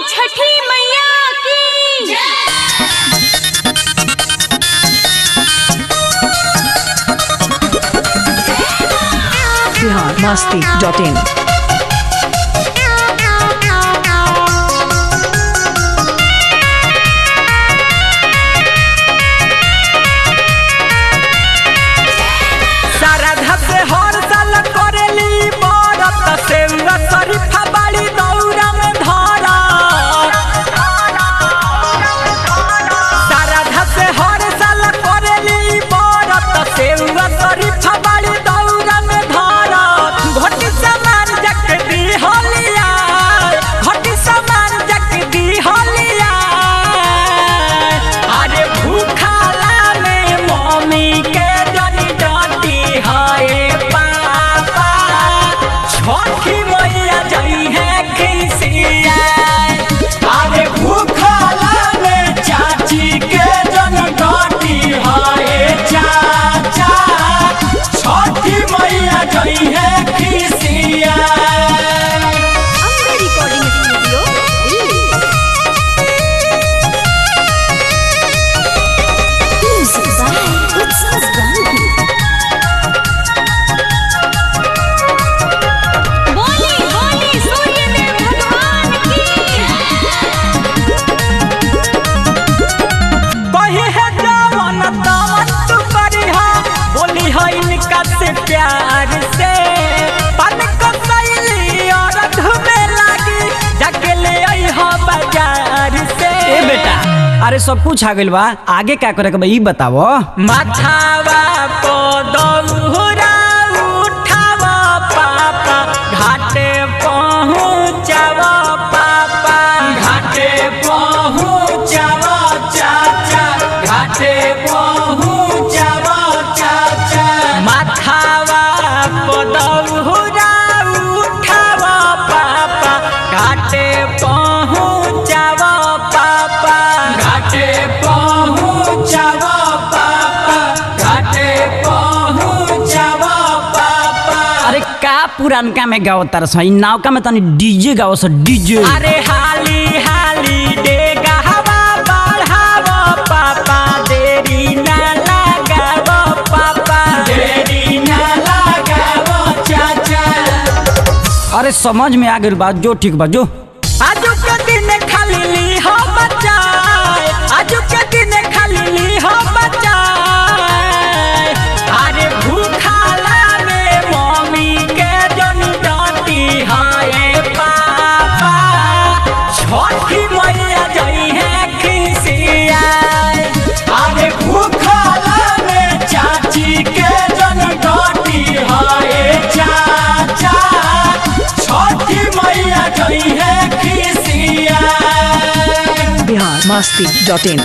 छठी मैया की बिहार मस्ती dot in श्रद्धा से हर साल करेली बरत सेउरा शरीफा बाड़ी दौरा में धरा श्रद्धा से हर साल करेली बरत सेउरा शरीफा बाड़ी दौरा में धरा घटी सामान जक दी होलिया घटी सामान जक दी होलिया अरे भूखाला में मम्मी के जनी डांटी हाय पापा छठी मैया जई है खिसिया अरे भूखाला में चाची के जन डांटी हाय चाचा छठी मैया जई है खिसिया Ambe recording studio Delhi music by Utsav Gandhi बोली बोली सूर्यदेव भगवान की कही है जवन तवन तू करिहा बोली है इनका से प्यार से पन को सैली और धुमे लागी जाके ले आई हो बाजार से ए बेटा अरे सब कुछ आ गइल बा आगे का करे के बा ई बतावो माथावा को दौरा उठावा पापा घाटे पहुँचावा पापा घाटे पहुँचावा चाचा घाटे पहुँचावा चाचा माथावा को दौरा उठावा पापा घाटे पहुँचावा पापा घाटे पहुँचावा पापा घाटे पहुँचावा पापा अरे का पुरानका में गाओ तार सही नावका में तनी डीजे गाओ स डीजे अरे हाली हाली डेगा हवा बढ़ावो पापा देरी ना लगावो पापा देरी ना लगावो चाचा अरे समझ में आ गइल बा जो ठीक बा जो आजू के दिन खाली ली हो बच्चा आजू के दिन खाली ली हो बच्चा अरे भूखाला में मम्मी के जन डांटी हाय पापा छठी मैया जई है खिसिया अरे भूखाला में चाची के जन डांटी हाय चाचा छठी मैया जई है खिसिया बिहार मस्ती डॉट इन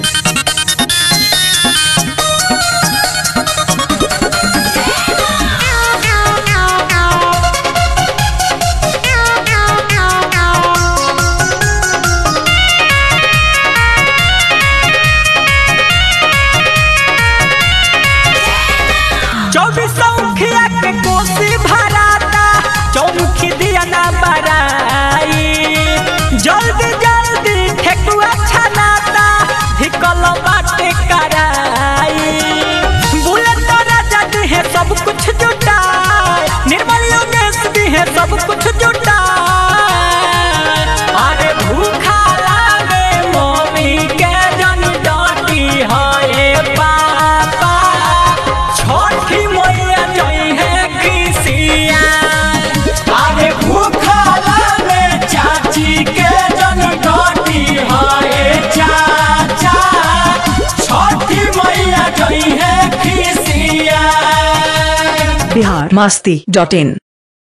चौबीसों खिया के कोसी भराता चौमुखी दिया ना बराई जल्दी जल्दी ठेकुआ छनाता धिकल बाटे कराई बुलेट राजा दी है सब कुछ जुटाए निर्मल योगेश दी है सब कुछ जुटाए अरे भूखा लागे मम्मी के जन डांटी हाय पापा छठी मैया जई है खिसिया अरे भूखाला में चाची के जन डांटी हाय चाचा छठी मैया जई है खिसिया बिहार मस्ती डॉट इन